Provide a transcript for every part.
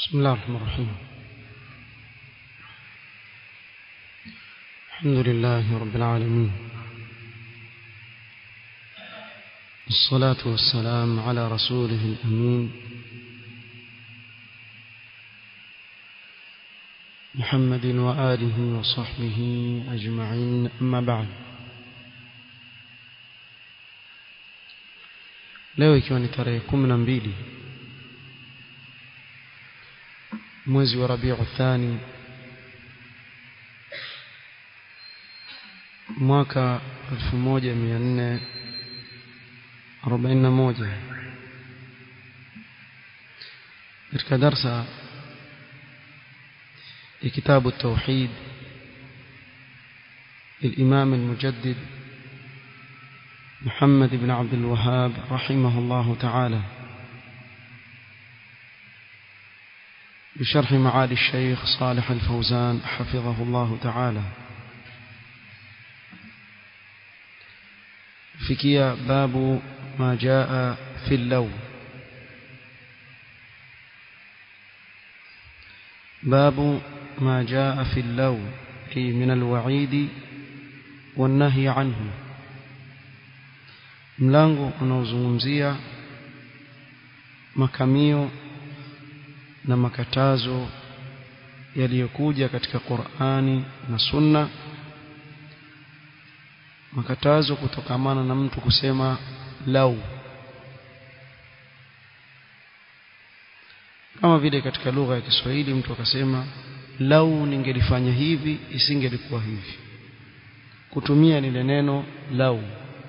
بسم الله الرحمن الرحيم الحمد لله رب العالمين الصلاة والسلام على رسوله الأمين محمد وآله وصحبه أجمعين أما بعد leo ikiwa ni tarehe kumi na mbili mwezi wa rabiu thani mwaka 1441 katika darsa ya kitabu التوحيد للإمام المجدد محمد بن عبد الوهاب رحمه الله تعالى بشرح معالي الشيخ صالح الفوزان حفظه الله تعالى فكيا باب ما جاء في اللو باب ما جاء في اللو أي من الوعيد والنهي عنه mlango unaozungumzia makamio na makatazo yaliyokuja katika Qur'ani na Sunna makatazo kutokamana na mtu kusema lau kama vile katika lugha ya Kiswahili mtu akasema lau ningelifanya hivi isingelikuwa hivi kutumia lile neno lau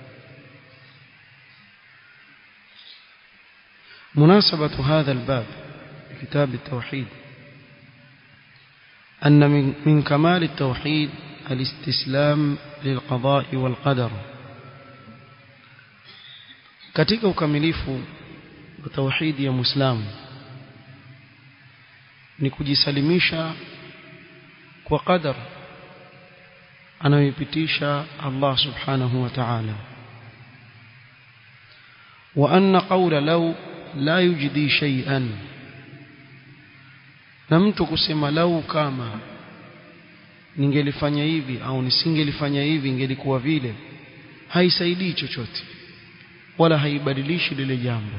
مناسبة هذا الباب كتاب التوحيد أن من, من كمال التوحيد الاستسلام للقضاء والقدر katika ukamilifu wa tauhidi ya muislamu ni kujisalimisha kwa qadar anayoipitisha Allah subhanahu wa ta'ala wa anna qawla law la yujdi shay'an na mtu kusema lau kama ningelifanya hivi au nisingelifanya hivi ingelikuwa vile haisaidii chochote wala haibadilishi lile jambo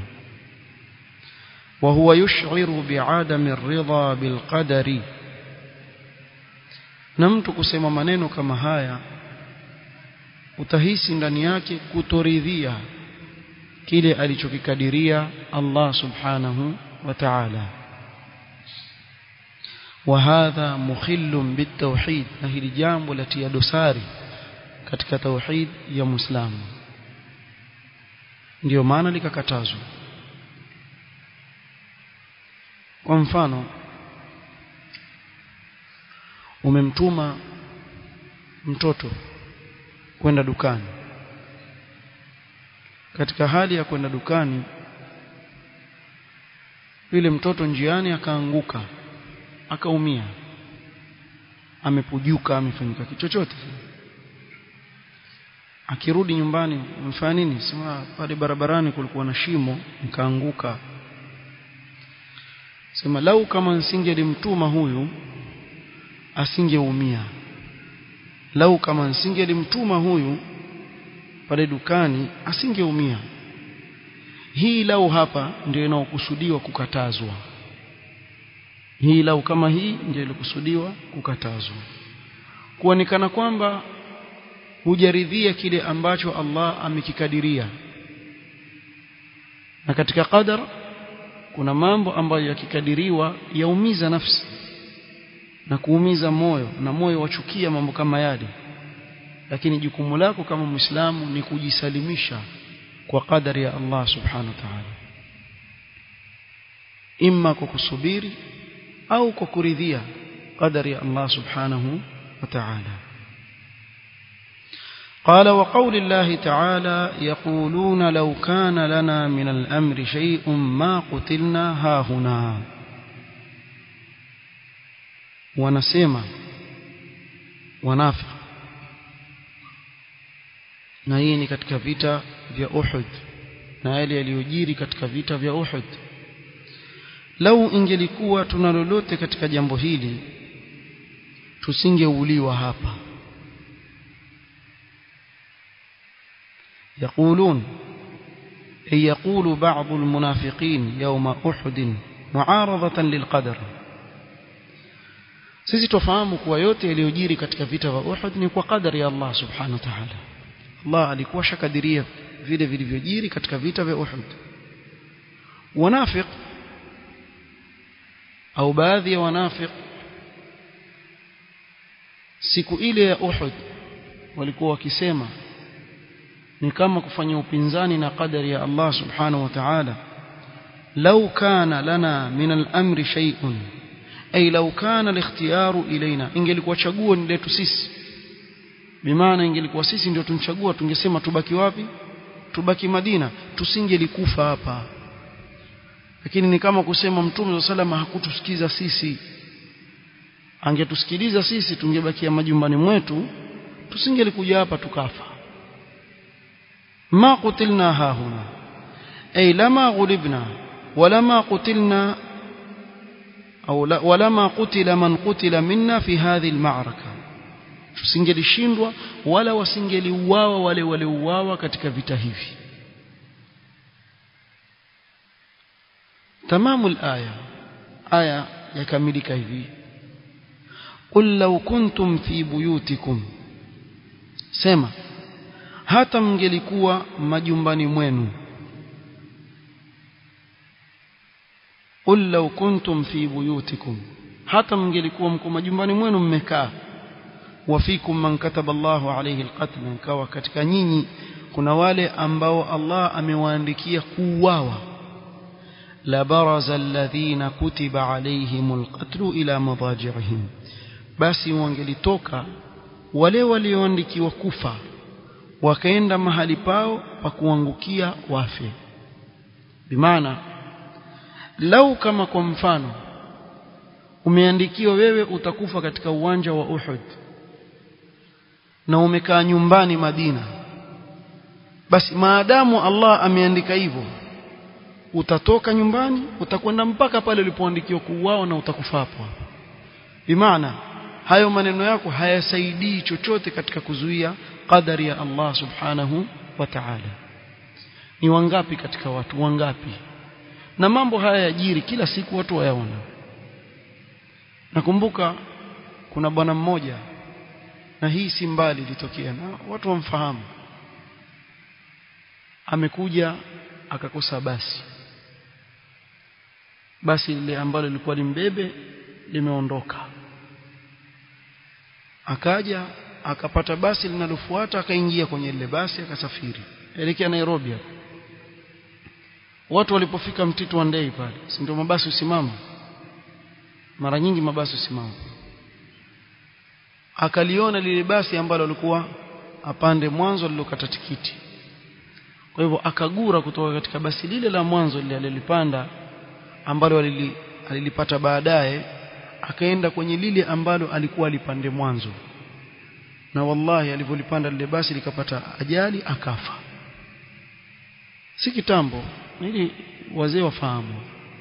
وهو يشعر بعدم الرضا بالقدر na mtu kusema maneno kama haya utahisi ndani yake kutoridhia kile alichokikadiria Allah subhanahu wa ta'ala وهذا مخل بالتوحيد na hili jambo latia dosari katika tauhid ya muislamu ndio maana likakatazwa kwa mfano umemtuma mtoto kwenda dukani katika hali ya kwenda dukani yule mtoto njiani akaanguka akaumia amepujuka amefanyika kichochote akirudi nyumbani umefanya nini sema pale barabarani kulikuwa na shimo nikaanguka sema lau kama nsingelimtuma huyu asingeumia lau kama nsingelimtuma huyu pale dukani asingeumia hii lau hapa ndio inaokusudiwa kukatazwa hii lau kama hii ndio ilikusudiwa kukatazwa kuonekana kwamba hujaridhia kile ambacho Allah amekikadiria na katika qadar kuna mambo ambayo yakikadiriwa yaumiza nafsi na kuumiza moyo na moyo wachukia mambo kama yale lakini jukumu lako kama muislamu ni kujisalimisha kwa qadari ya Allah subhanahu wa ta'ala imma kwa kusubiri au kwa kuridhia qadari ya Allah subhanahu wa ta'ala قال وقول الله تعالى يقولون لو كان لنا من الأمر شيء ما قتلنا هاهنا ونسيما ونافق na hii ni katika vita vya Uhud na yale yaliyojiri katika vita vya Uhud lau ingelikuwa tuna lolote katika jambo hili tusingeuliwa hapa يقولون أي يقول بعض المنافقين يوم أحد معارضة للقدر sisi tufahamu kuwa yote yaliyojiri katika vita vya Uhud ni kwa kadari ya Allah subhanahu wa ta'ala Allah alikuwa shakadiria vile vilivyojiri katika vita vya Uhud wanafiq au baadhi ya wanafiq siku ile ya Uhud walikuwa wakisema ni kama kufanya upinzani na kadari ya Allah subhanahu wa ta'ala law kana lana min al-amri shay'un ay law kana al-ikhtiyaru ilaina ingelikuwa chaguo ni letu sisi bimaana ingelikuwa sisi ndio tunchagua tungesema tubaki wapi tubaki Madina tusingelikufa hapa lakini ni kama kusema mtume wa salama hakutusikiza sisi angetusikiliza sisi tungebakia majumbani mwetu tusingelikuja hapa tukafa ما قتلنا ها هنا أي لما غلبنا ولما قتلنا أو لا ولما قتل من قتل منا في هذه المعركة tusingelishindwa wala wasingeliuawa wale waliouawa katika vita hivi tamamu alaya aya yakamilika hivi qul law kuntum fi buyutikum sema hata mngelikuwa majumbani mwenu qul law kuntum fi buyutikum hata mngelikuwa mko majumbani mwenu mmekaa wafikum man kataba Allahu alayhi alqatl kawa katika nyinyi kuna wale ambao Allah amewaandikia kuuawa la baraza alladhina kutiba alayhimul qatl ila madaji'ihim basi wangelitoka wale walioandikiwa kufa wakaenda mahali pao pa kuangukia wafe bimaana lau kama kwa mfano umeandikiwa wewe utakufa katika uwanja wa Uhud na umekaa nyumbani Madina basi maadamu Allah ameandika hivyo utatoka nyumbani utakwenda mpaka pale ulipoandikiwa kuuawa na utakufa hapo hapo bimaana hayo maneno yako hayasaidii chochote katika kuzuia qadari ya Allah subhanahu wa ta'ala ni wangapi katika watu wangapi na mambo haya yajiri kila siku watu wayaona nakumbuka kuna bwana mmoja na hii si mbali ilitokea na watu wamfahamu amekuja akakosa basi basi lile ambalo lilikuwa limbebe limeondoka akaja akapata basi linalofuata akaingia kwenye lile basi akasafiri elekea Nairobi hapo watu walipofika mtitu wa ndei pale si ndio mabasi usimama mara nyingi mabasi usimama akaliona lile basi ambalo alikuwa apande mwanzo lilokata tikiti kwa hivyo akagura kutoka katika basi lile la mwanzo lile alilipanda ambalo alili, alilipata baadaye akaenda kwenye lile ambalo alikuwa alipande mwanzo na wallahi alivyolipanda lile basi likapata ajali akafa si kitambo ili wazee wafahamu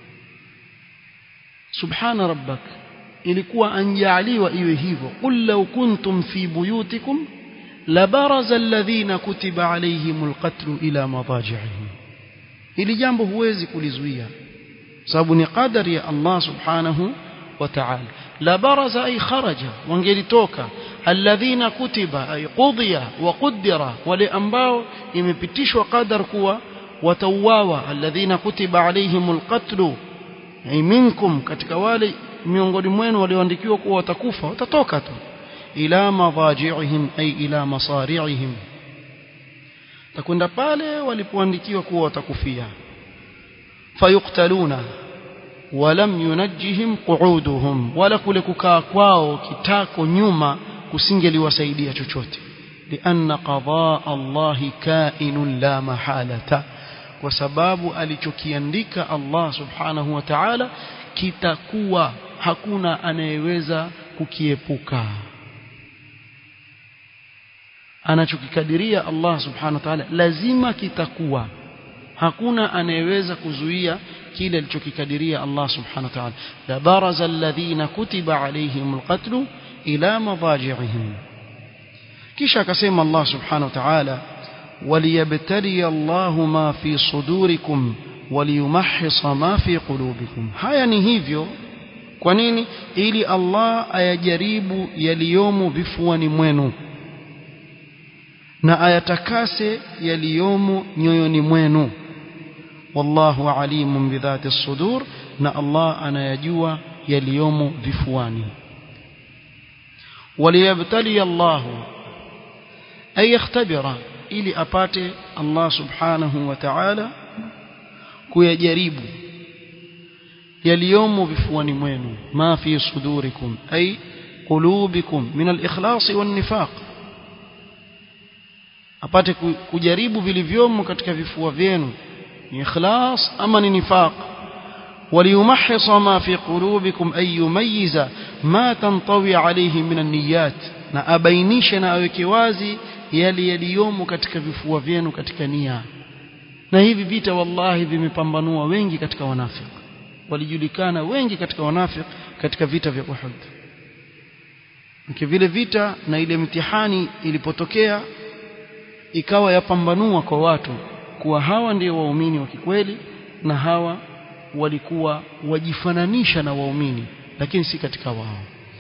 subhana rabbak ilikuwa anjaaliwa iwe hivyo qul law kuntum fi buyutikum labaraza alladhina kutiba alayhimul qatl ila madaji'ihim ili jambo huwezi kulizuia sababu ni qadari ya Allah subhanahu wa ta'ala labaraza ay kharaja wangelitoka alladhina kutiba ay qudiya wa qaddara wale ambao imepitishwa qadar kuwa watauawa alladhina kutiba alayhimul qatl ay minkum katika wale miongoni mwenu walioandikiwa kuwa watakufa watatoka tu ila madaji'ihim ay ila masari'ihim takwenda pale walipoandikiwa kuwa watakufia fayuqtaluna walam yunajjihim qu'uduhum wala kule kukaa kwao kitako nyuma kusingeliwasaidia chochote lianna qadaa Allahi kainun la mahalata kwa sababu alichokiandika Allah subhanahu wa ta'ala kitakuwa hakuna anayeweza kukiepuka anachokikadiria Allah subhanahu wa ta'ala lazima kitakuwa hakuna anayeweza kuzuia kile alichokikadiria Allah subhanahu wa ta'ala la baraza alladhina kutiba alayhimul qatlu ila madaji'ihim kisha akasema Allah subhanahu wa ta'ala waliyabtali Allah ma fi sudurikum waliyumahhisa ma fi qulubikum haya ni hivyo kwa nini ili Allah ayajaribu yaliyomo vifuani mwenu na ayatakase yaliyomo nyoyoni mwenu wallahu alimun bidhati sudur na Allah anayajua yaliyomo vifuani waliyabtali Allah ay yakhtabira ili apate Allah subhanahu wa ta'ala kuyajaribu yaliyomo vifuani mwenu ma fi sudurikum ay qulubikum min al-ikhlas wan-nifaq apate kujaribu vilivyomo katika vifua vyenu ni ikhlas ama ni nifaq وليمحص ما في قلوبكم أي يميز ما تنطوي عليه من النيات na abainishe na aweke wazi yale yaliyomo katika vifua vyenu katika nia na hivi vita wallahi vimepambanua wengi katika wanafiki walijulikana wengi katika wanafiki katika vita vya Uhud Mke vile vita na ile mtihani ilipotokea ikawa yapambanua kwa watu kuwa hawa ndio waumini wa kikweli na hawa walikuwa wajifananisha na waumini lakini si katika wao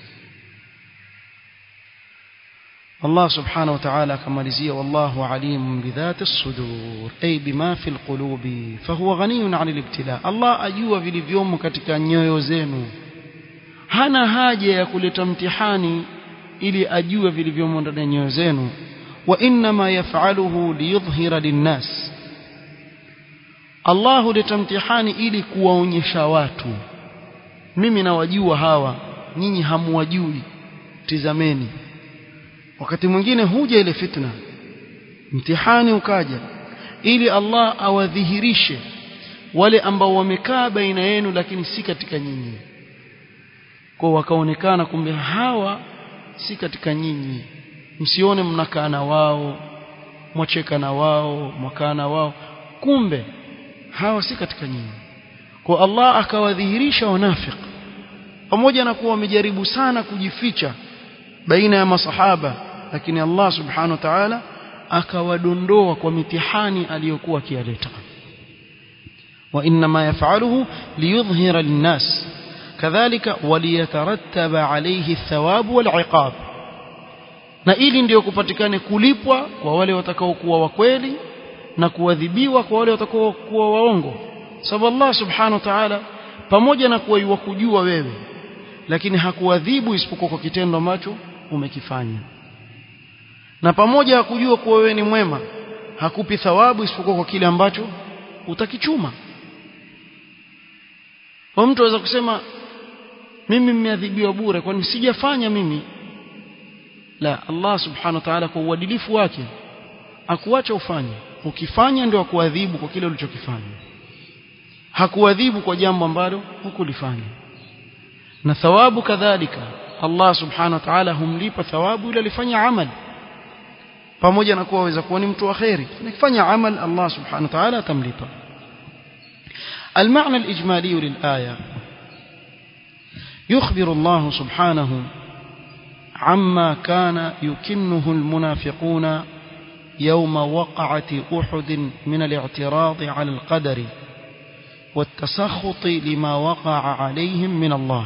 Allah subhanahu wa ta'ala akamalizia wallahu alimun bidhati as-sudur ay bima fi al-qulubi fahuwa ghaniyun 'anil ibtila Allah ajua vilivyomo katika nyoyo zenu hana haja ya kuleta mtihani ili ajue vilivyomo ndani ya nyoyo zenu wa inma yaf'aluhu liyudhhira lin-nas Allah huleta mtihani ili kuwaonyesha watu mimi nawajua hawa nyinyi hamuwajui tizameni wakati mwingine huja ile fitna mtihani ukaja ili Allah awadhihirishe wale ambao wamekaa baina yenu lakini si katika nyinyi kwa wakaonekana kumbe hawa si katika nyinyi msione mnakaa na wao mwacheka na wao mwakaa na wao kumbe hawa si katika nyinyi kwa Allah akawadhihirisha wanafiki pamoja na kuwa wamejaribu sana kujificha baina ya masahaba lakini Allah subhanahu wa ta'ala akawadondoa kwa mitihani aliyokuwa akiyaleta wa inma yaf'aluhu liyudhhira linnas kadhalika waliyatarattaba alayhi thawab wal na ili ndiyo kupatikane kulipwa kwa wale watakaokuwa wa kweli na kuadhibiwa kwa wale watakaokuwa waongo sababu Allah subhanahu wa ta'ala pamoja na kuwa yuwakujua wewe lakini hakuadhibu isipokuwa kwa kitendo ambacho umekifanya na pamoja hakujua kuwa wewe ni mwema hakupi thawabu isipokuwa kwa kile ambacho utakichuma kwa mtu aweza kusema mimi nimeadhibiwa bure kwani sijafanya mimi la Allah subhanahu wa ta'ala kwa uadilifu wake akuacha ufanye ukifanya ndio akuadhibu kwa kile ulichokifanya hakuadhibu kwa jambo ambalo hukulifanya na thawabu kadhalika Allah subhanahu wa ta'ala humlipa thawabu ile alifanya amal pamoja na kuwa aweza kuwa ni mtu wa khairi akifanya amal Allah subhanahu wa ta'ala atamlipa المعنى الإجمالي للآية يخبر الله سبحانه عما كان يكنه المنافقون يوم وقعة أحد من الاعتراض على القدر والتسخط لما وقع عليهم من الله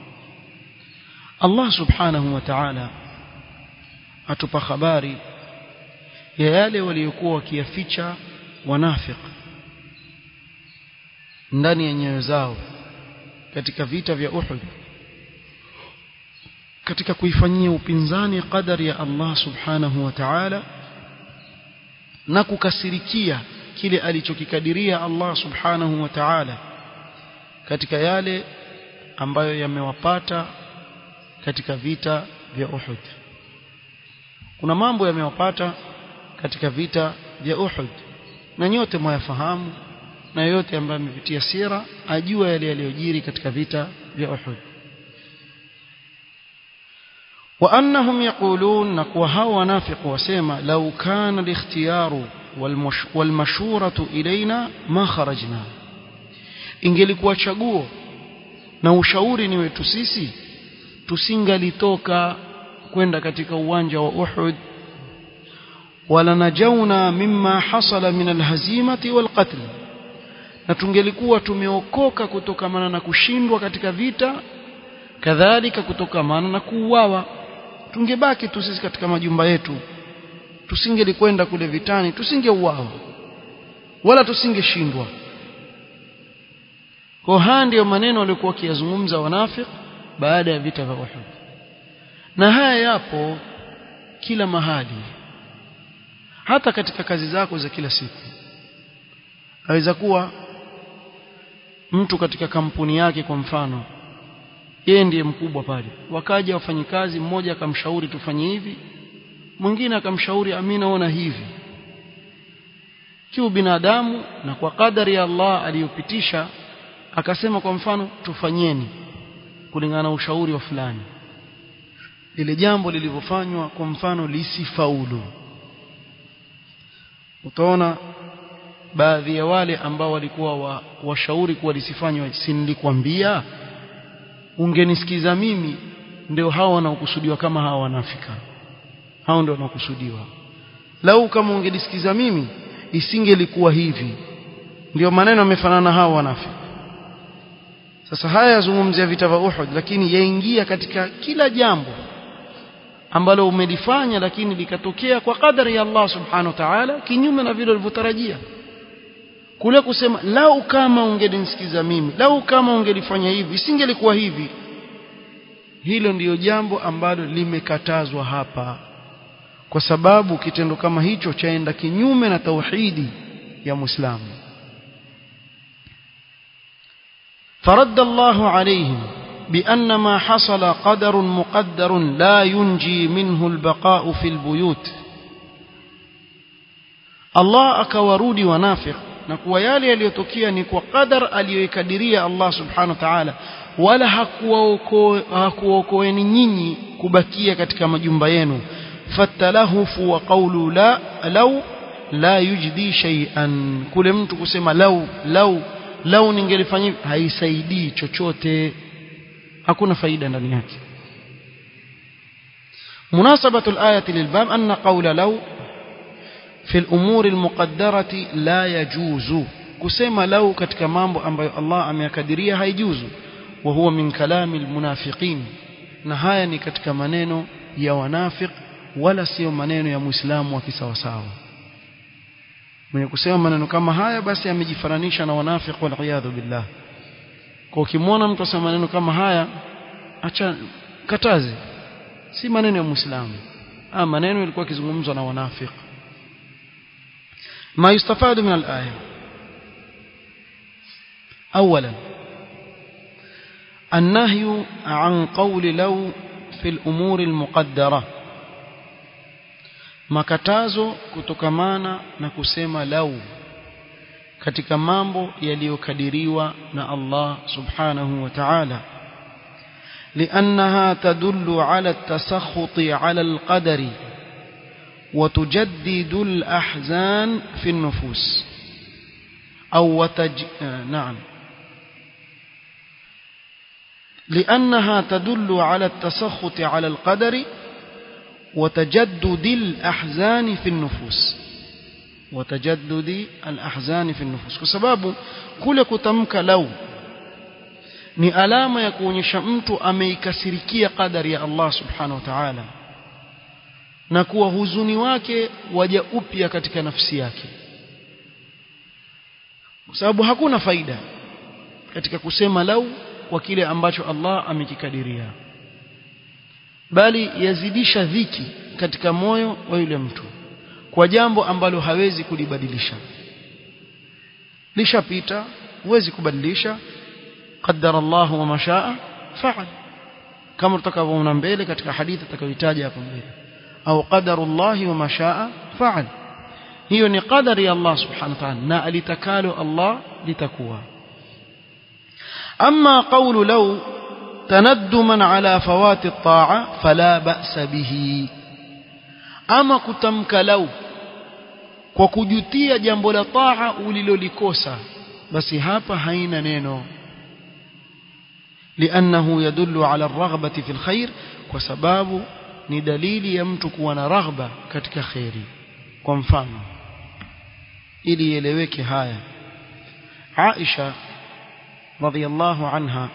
Allah subhanahu wa ta'ala atupa habari ya yale waliokuwa wakiyaficha wanafik ndani ya nyoyo zao katika vita vya Uhud katika kuifanyia upinzani qadari ya Allah subhanahu wa ta'ala na kukasirikia kile alichokikadiria Allah subhanahu wa ta'ala katika yale ambayo yamewapata katika vita vya Uhud kuna mambo yamewapata katika vita vya Uhud na nyote mwayafahamu na yote ambaye amepitia sira ajua yale yaliyojiri katika vita vya Uhud وأنهم يقولون نقوى هوا نافق وسيما لو كان الاختيار والمش والمشورة إلينا ما خرجنا ingelikuwa chaguo na ushauri ni wetu sisi tusingalitoka kwenda katika uwanja wa Uhud wala najauna mimma hasala min alhazimati walqatl na tungelikuwa tumeokoka kutokamana na kushindwa katika vita kadhalika kutokamana na kuuawa tungebaki tu sisi katika majumba yetu tusingelikwenda kule vitani tusingeuawa wala tusingeshindwa kwa haya ndiyo maneno waliokuwa wakiyazungumza wanafik baada ya vita vya Uhud na haya yapo kila mahali hata katika kazi zako za kila siku aweza kuwa mtu katika kampuni yake kwa mfano yeye ndiye mkubwa pale wakaja wafanyikazi mmoja akamshauri tufanye hivi mwingine akamshauri amina ona hivi kiu binadamu na kwa kadari ya Allah aliyopitisha akasema kwa mfano tufanyeni kulingana na ushauri wa fulani lile jambo lilivyofanywa kwa mfano lisifaulu utaona baadhi ya wale ambao walikuwa wa, washauri kuwa lisifanywe si nilikwambia ungenisikiza mimi ndio hao wanaokusudiwa kama hawa wanafika hao ndio wanaokusudiwa lau kama ungenisikiza mimi isingelikuwa hivi ndio maneno yamefanana hao wanafika sasa haya yazungumzia vita vya Uhud lakini yaingia katika kila jambo ambalo umelifanya lakini likatokea kwa kadari ya Allah subhanahu wa ta'ala kinyume na vile ulivyotarajia kule kusema lau kama ungenisikiza mimi lau kama ungelifanya hivi isingelikuwa hivi hilo ndiyo jambo ambalo limekatazwa hapa kwa sababu kitendo kama hicho chaenda kinyume na tauhidi ya Muislamu فرد الله عليهم بأن ما حصل قدر مقدر لا ينجي منه البقاء في البيوت الله akawarudi wanafiq na kuwa yale yaliyotokea ni kwa qadar aliyoikadiria Allah subhanahu wa ta'ala wala hakuwaokoeni nyinyi kubakia katika majumba yenu fatalahufu wa qawlu la law la yujdi shay'an kule mtu kusema lau lau lau ningelifanya haisaidii chochote hakuna faida ndani yake مناسبة الآية للباب أن قول لو في الأمور المقدرة لا يجوز كسيما لو كتك مامبو أمبي الله أم يكدريا هيجوز وهو من كلام المنافقين نهاية كتك منينو يا ونافق ولا سيو منينو يا مسلم وكسوساو mwenye kusema maneno kama haya basi amejifananisha na wanafiq waliyadhu billah kwa ukimwona mtu asema maneno kama haya acha kataze si maneno ya muislamu ah maneno yalikuwa kizungumzwa na wanafiq ما يستفاد من الآية أولا النهي عن قول لو في الأمور المقدرة makatazo kutokamana na kusema lau katika mambo yaliyokadiriwa na Allah subhanahu wa ta'ala لأنها تدل على التسخط على القدر وتجدد الأحزان في النفوس أو وتج... نعم لأنها تدل على التسخط على القدر وتجدد الأحزان في النفوس وتجدد الأحزان في النفوس كسبب كل كتمك لو ni alama ya kuonyesha mtu ameikasirikia qadari ya Allah subhanahu wa ta'ala na kuwa huzuni wake waja upya katika nafsi yake kwa sababu hakuna faida katika kusema lau kwa kile ambacho Allah amekikadiria bali yazidisha dhiki katika moyo wa yule mtu kwa jambo ambalo hawezi kulibadilisha lishapita huwezi kubadilisha qaddara Allah wa mashaa fa'al kama tutakavyoona mbele katika hadithi tutakayoitaja hapo mbele au qadarullah wa mashaa fa'al hiyo ni qadari ya Allah subhanahu wa ta'ala na alitakalo Allah litakuwa amma qawlu law تندما على فوات الطاعة فلا بأس به أما كتمك لو kwa kujutia jambo la taa ulilolikosa basi hapa haina neno لأنه يدل على الرغبة في الخير وسباب ni dalili ya mtu kuwa na raghba katika khairi kwa mfano ili ieleweke haya Aisha radhiallahu anha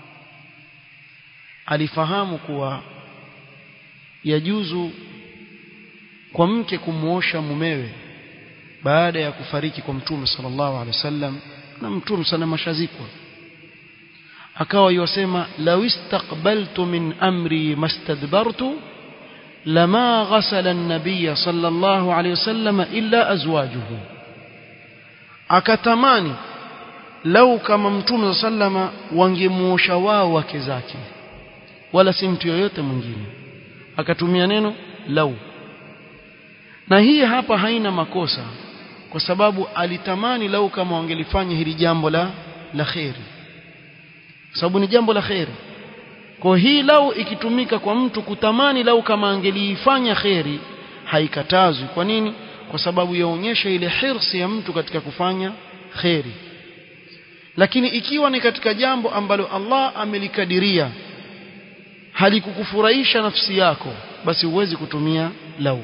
alifahamu kuwa yajuzu kwa mke kumuosha mumewe baada ya kufariki kwa mtume sallallahu alaihi wasallam na mtume sana mashazikwa akawa yosema law istaqbaltu min amri mastadbartu lama ghasala an-nabiy sallallahu alayhi wasallam illa azwajuhu akatamani lau kama mtume sallama wangemuosha wao wake zake wala si mtu yoyote mwingine akatumia neno lau na hii hapa haina makosa kwa sababu alitamani lau kama wangelifanya hili jambo la la khairi sababu ni jambo la khairi kwa hii lau ikitumika kwa mtu kutamani lau kama angeliifanya khairi haikatazwi kwa nini kwa sababu yaonyesha ile hirsi ya mtu katika kufanya khairi lakini ikiwa ni katika jambo ambalo Allah amelikadiria halikukufurahisha nafsi yako basi huwezi kutumia lau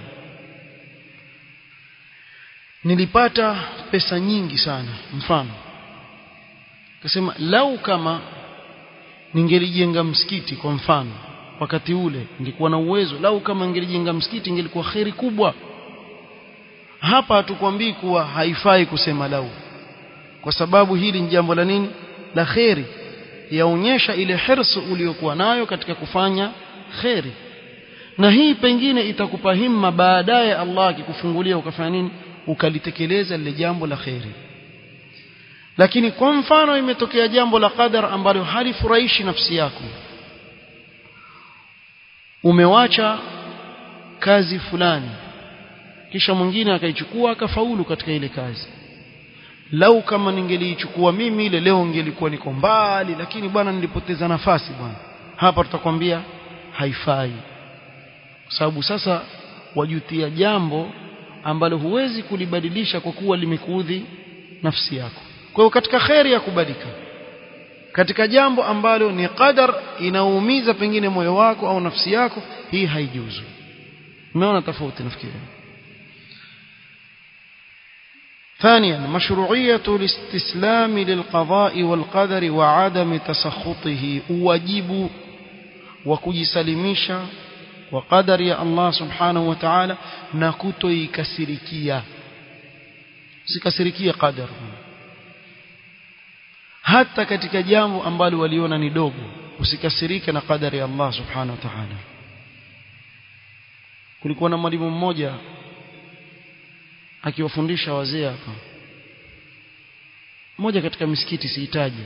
nilipata pesa nyingi sana mfano akasema lau kama ningelijenga msikiti kwa mfano wakati ule ningekuwa na uwezo lau kama ningelijenga msikiti ingelikuwa kheri kubwa hapa hatukwambii kuwa haifai kusema lau kwa sababu hili ni jambo la nini la kheri yaonyesha ile hirsu uliyokuwa nayo katika kufanya kheri na hii pengine itakupa himma baadaye Allah akikufungulia ukafanya nini ukalitekeleza lile jambo la kheri lakini kwa mfano imetokea jambo la qadar ambalo halifurahishi nafsi yako umewacha kazi fulani kisha mwingine akaichukua akafaulu katika ile kazi lau kama ningeliichukua mimi ile leo ngelikuwa niko mbali lakini bwana nilipoteza nafasi bwana hapa tutakwambia haifai kwa sababu sasa wajutia jambo ambalo huwezi kulibadilisha kwa kuwa limekuudhi nafsi yako kwa hiyo katika kheri ya kubadika katika jambo ambalo ni qadar inaumiza pengine moyo wako au nafsi yako hii haijuzu umeona tofauti nafikiri ثانيا مشروعية الاستسلام للقضاء والقدر وعدم تسخطه واجب وكجسلميشا وقدر يا الله سبحانه وتعالى نكتو يكسركيا sikasirikia qadar hata katika jambo ambalo waliona ni dogo usikasirike na qadari ya Allah subhanahu wa ta'ala kulikuwa na mwalimu mmoja akiwafundisha wazee hapa mmoja katika misikiti sihitaji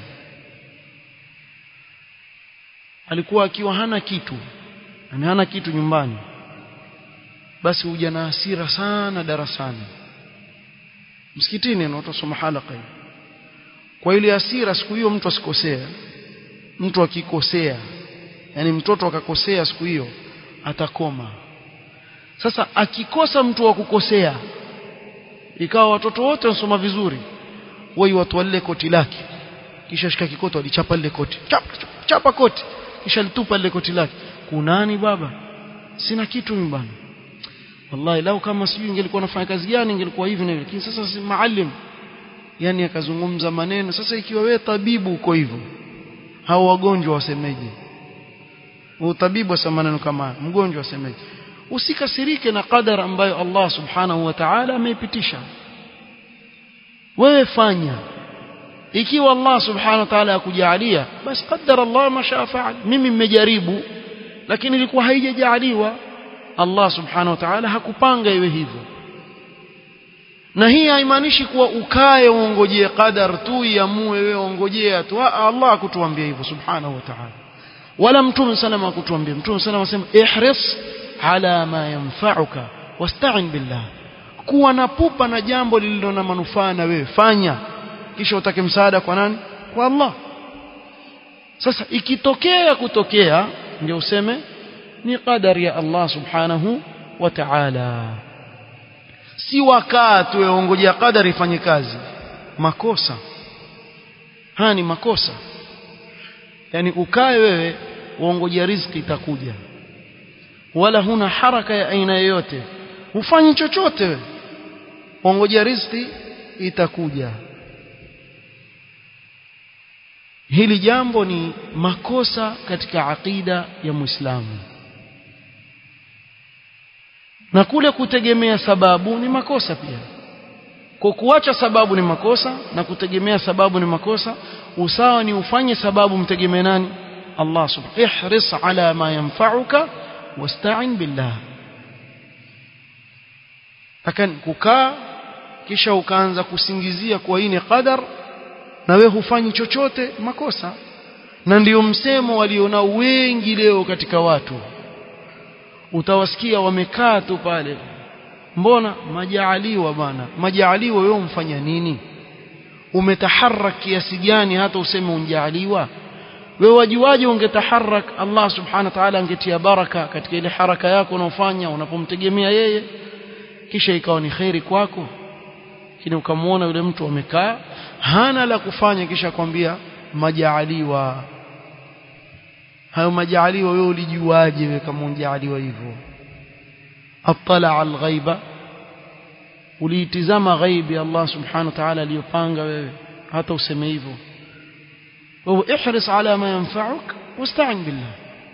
alikuwa akiwa hana kitu yani hana kitu nyumbani basi huja na hasira sana darasani msikitini na utasoma halaka kwa ile hasira siku hiyo mtu asikosea mtu akikosea yani mtoto akakosea siku hiyo atakoma sasa akikosa mtu wa kukosea ikawa watoto wote wanasoma vizuri wao watu wale koti lake kisha shika kikoto alichapa lile koti chapa, chapa, chapa koti kisha litupa lile koti lake kunani baba sina kitu nyumbani wallahi lau kama sijui ingelikuwa nafanya kazi gani ingelikuwa hivi na hivi lakini sasa si maalim yani akazungumza maneno sasa ikiwa wewe tabibu uko hivyo hao wagonjwa wasemeje utabibu wa maneno kama mgonjwa wasemeje usikasirike na qadar ambayo Allah subhanahu wa ta'ala ameipitisha wewe fanya ikiwa Allah subhanahu wa ta'ala akujalia basi qaddara Allah ma shaa faal mimi nimejaribu lakini ilikuwa haijajaliwa Allah subhanahu wa ta'ala hakupanga iwe hivyo na hii haimaanishi kuwa ukae uongojee qadar tu iamue wewe ongojea tu Allah akutuambia hivyo subhanahu wa ta'ala wala mtume salama akutuambia mtume salama asema ihris ala ma yanfa'uka wasta'in billah kuwa na pupa na jambo lililo na manufaa na wewe fanya kisha utake msaada kwa nani kwa Allah sasa ikitokea kutokea ndio useme ni qadari ya Allah subhanahu wa ta'ala si wakati weongojea qadari ifanye kazi makosa haya ni makosa yani ukae wewe uongojea riziki itakuja wala huna haraka ya aina yoyote hufanyi chochote wewe uongojea riziki itakuja hili jambo ni makosa katika aqida ya Muislamu na kule kutegemea sababu ni makosa pia kwa kuacha sababu ni makosa na kutegemea sababu ni makosa usawa ni ufanye sababu mtegemee nani Allah subhanahu ihris ala ma yanfa'uka wasta'in billah lakini kukaa kisha ukaanza kusingizia kwa hii ni qadar na we hufanyi chochote makosa na ndiyo msemo waliona wengi leo katika watu utawasikia wamekaa tu pale mbona majaaliwa bana majaaliwa wewe umfanya nini umetaharak kiasi gani hata useme unjaaliwa wewe wajuaje ungetaharak Allah subhanahu wa ta'ala angetia baraka katika ile haraka yako unaofanya unapomtegemea yeye kisha ikawa ni khairi kwako lakini ukamwona yule mtu amekaa hana la kufanya kisha kwambia majaaliwa hayo majaaliwa wewe ulijuaje wewe kama unjaaliwa hivyo attala alghaiba uliitizama ghaibi Allah subhanahu wa ta'ala aliyopanga wewe hata useme hivyo wewe ihris ala ma yanfa'uk wasta'in billah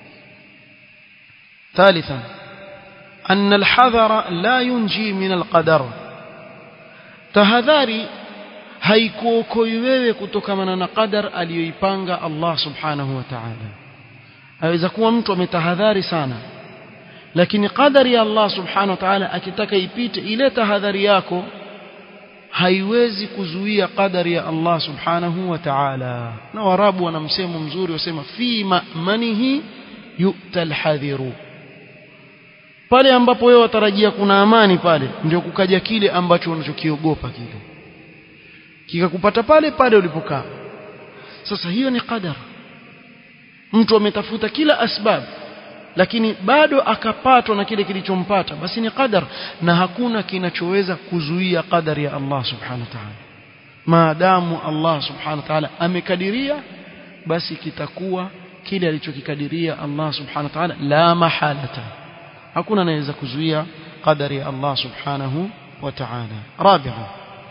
ثالثا أن الحذر لا ينجي من القدر tahadhari haikuokoi wewe kutokamana na qadar aliyoipanga Allah subhanahu wa ta'ala aweza kuwa mtu ametahadhari sana lakini qadari ya Allah subhanahu wa ta'ala akitaka ipite ile tahadhari yako haiwezi kuzuia qadari ya Allah subhanahu wa ta'ala na warabu wana msemo mzuri wasema fi ma'manihi yu'tal hadhiru pale ambapo wewe watarajia kuna amani pale ndio kukaja kile ambacho unachokiogopa kile kikakupata pale pale ulipokaa sasa hiyo ni qadar mtu ametafuta kila asbab lakini bado akapatwa na kile kilichompata basi ni qadar na hakuna kinachoweza kuzuia qadari ya Allah subhanahu wa ta'ala maadamu Allah subhanahu wa ta'ala amekadiria basi kitakuwa kile alichokikadiria Allah subhanahu wa ta'ala la mahalata hakuna anayeweza kuzuia qadari ya Allah subhanahu wa ta'ala rabi'an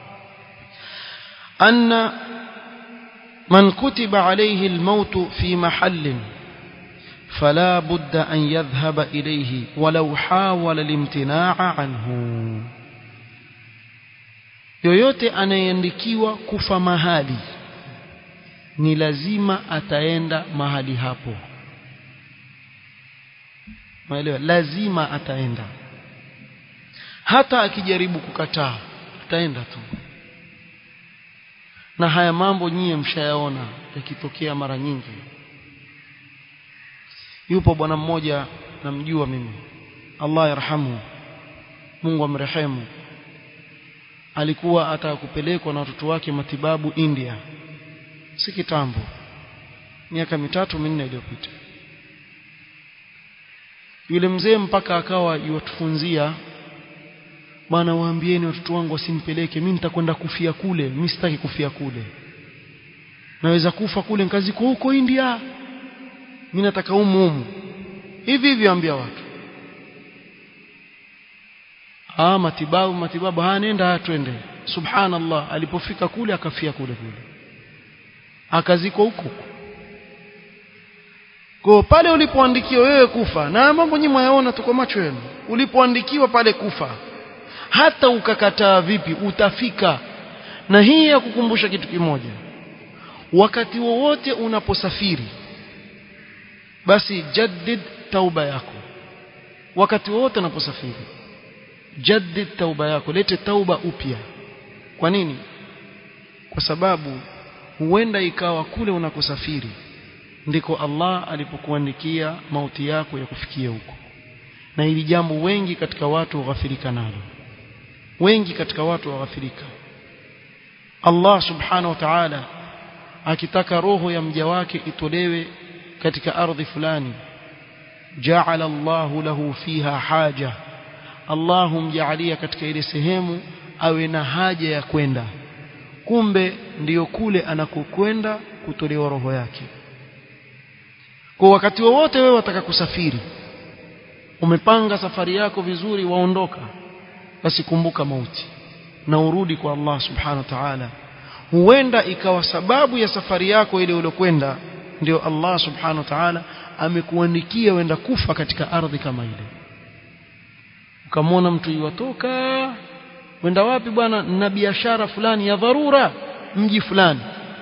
anna man kutiba alayhi al-maut fi mahallin فلا بد أن يذهب إليه ولو حاول الامتناع عنه yoyote anayeandikiwa kufa mahali ni lazima ataenda mahali hapo maelewa lazima ataenda hata akijaribu kukataa ataenda tu na haya mambo nyie mshayaona yakitokea mara nyingi yupo bwana mmoja namjua mimi Allah yarhamu Mungu amrehemu alikuwa ataka kupelekwa na watoto wake matibabu India si kitambo miaka mitatu minne iliyopita yule mzee mpaka akawa yuwatufunzia bwana waambieni watoto wangu wasimpeleke mimi nitakwenda kufia kule mimi sitaki kufia kule naweza kufa kule nikaziko huko India mimi nataka humu humu hivi hivi ambia watu ah matibabu matibabu ha nenda twende subhanallah alipofika kule akafia kule kule akazikwa huko kwa pale ulipoandikiwa wewe kufa na mambo nyinyi mwayaona tuko macho yenu ulipoandikiwa pale kufa hata ukakataa vipi utafika na hii ya kukumbusha kitu kimoja wakati wowote unaposafiri basi jaddid tauba yako wakati wote unaposafiri jaddid tauba yako lete tauba upya kwa nini kwa sababu huenda ikawa kule unakosafiri ndiko Allah alipokuandikia mauti yako ya kufikia huko na hili jambo wengi katika watu waghafirika nalo wengi katika watu waghafirika Allah subhanahu wa ta'ala akitaka roho ya mja wake itolewe katika ardhi fulani ja'ala Allahu lahu fiha haja Allahu mjaalia katika ile sehemu awe na haja ya kwenda kumbe ndiyo kule anakokwenda kutolewa roho yake kwa wakati wowote wewe wataka kusafiri umepanga safari yako vizuri waondoka basi kumbuka mauti na urudi kwa Allah subhanahu wa ta'ala huenda ikawa sababu ya safari yako ile uliokwenda ndio Allah subhanahu wa ta'ala amekuandikia wenda kufa katika ardhi kama ile ukamwona mtu iwatoka wenda wapi bwana na biashara fulani ya dharura mji fulani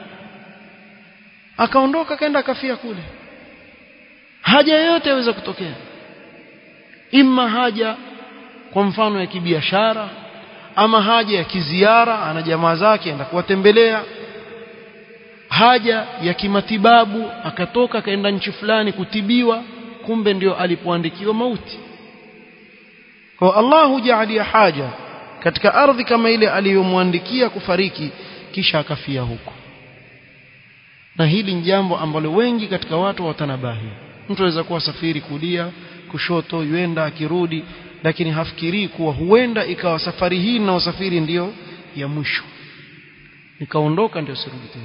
akaondoka kaenda akafia kule haja yoyote yaweza kutokea imma haja kwa mfano ya kibiashara ama haja ya kiziara ana jamaa zake enda kuwatembelea haja ya kimatibabu akatoka akaenda nchi fulani kutibiwa kumbe ndio alipoandikiwa mauti kwa Allah hujalia haja katika ardhi kama ile aliyomwandikia kufariki kisha akafia huko na hili ni jambo ambalo wengi katika watu watanabahi mtu aweza kuwa safiri kulia kushoto yuenda akirudi lakini hafikirii kuwa huenda ikawa safari hii na usafiri ndiyo ya mwisho nikaondoka ndio sirudi tena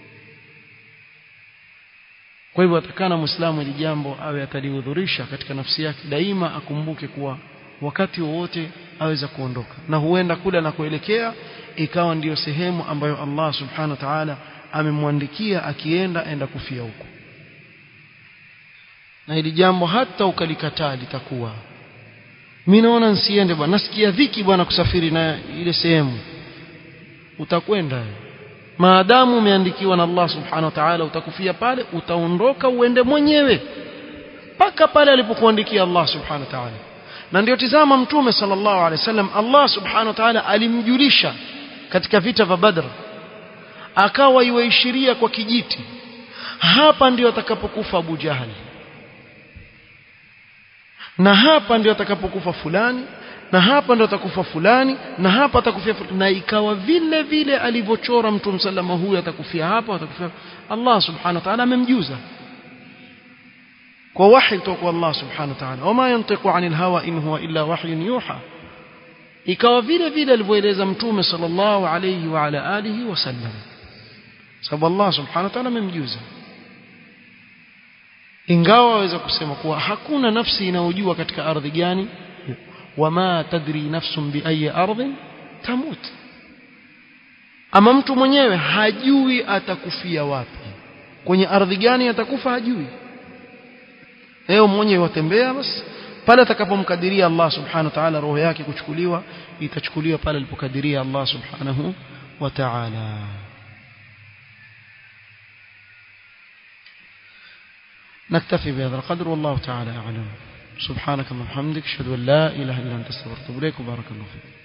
kwa hivyo atakana muislamu ili jambo awe atalihudhurisha katika nafsi yake daima akumbuke kuwa wakati wowote aweza kuondoka na huenda kule anakoelekea ikawa ndiyo sehemu ambayo Allah subhanahu wa ta'ala amemwandikia akienda enda kufia huko na hili jambo hata ukalikataa litakuwa mimi naona nsiende bwana nasikia dhiki bwana kusafiri na ile sehemu utakwenda maadamu umeandikiwa na Allah subhanahu wa ta'ala utakufia pale utaondoka uende mwenyewe mpaka pale alipokuandikia Allah subhanahu wa ta'ala na ndio tizama mtume sallallahu alaihi wasallam Allah subhanahu wa ta'ala alimjulisha katika vita vya Badr akawa iwaishiria kwa kijiti hapa ndio atakapokufa Abu Jahali na hapa ndio atakapokufa fulani na hapa ndio atakufa fulani na hapa atakufia fulani. na ikawa vile vile alivyochora mtume sallama huyu atakufia hapa atakufia Allah subhanahu wa ta'ala amemjuza kwa wahi kutoka kwa Allah subhanahu wa ta'ala wama yantiqu anil hawa in huwa illa wahyun yuha ikawa vile vile alivyoeleza mtume sallallahu alayhi wa ala alihi wasallam sababu Allah subhanahu wa ta'ala amemjuza ingawa waweza kusema kuwa hakuna nafsi inayojua katika ardhi gani wama tadri nafsun bi ayi ardhin tamut ama mtu mwenyewe hajui atakufia wapi kwenye ardhi gani atakufa hajui leo mwenyewe watembea basi pale atakapomkadiria Allah subhanahu wa ta'ala roho yake kuchukuliwa itachukuliwa pale alipokadiria Allah subhanahu wa ta'ala نكتفي بهذا القدر والله تعالى أعلم سبحانك اللهم وبحمدك اشهد ان لا اله الا انت استغفرك واتوب اليك وبارك الله فيك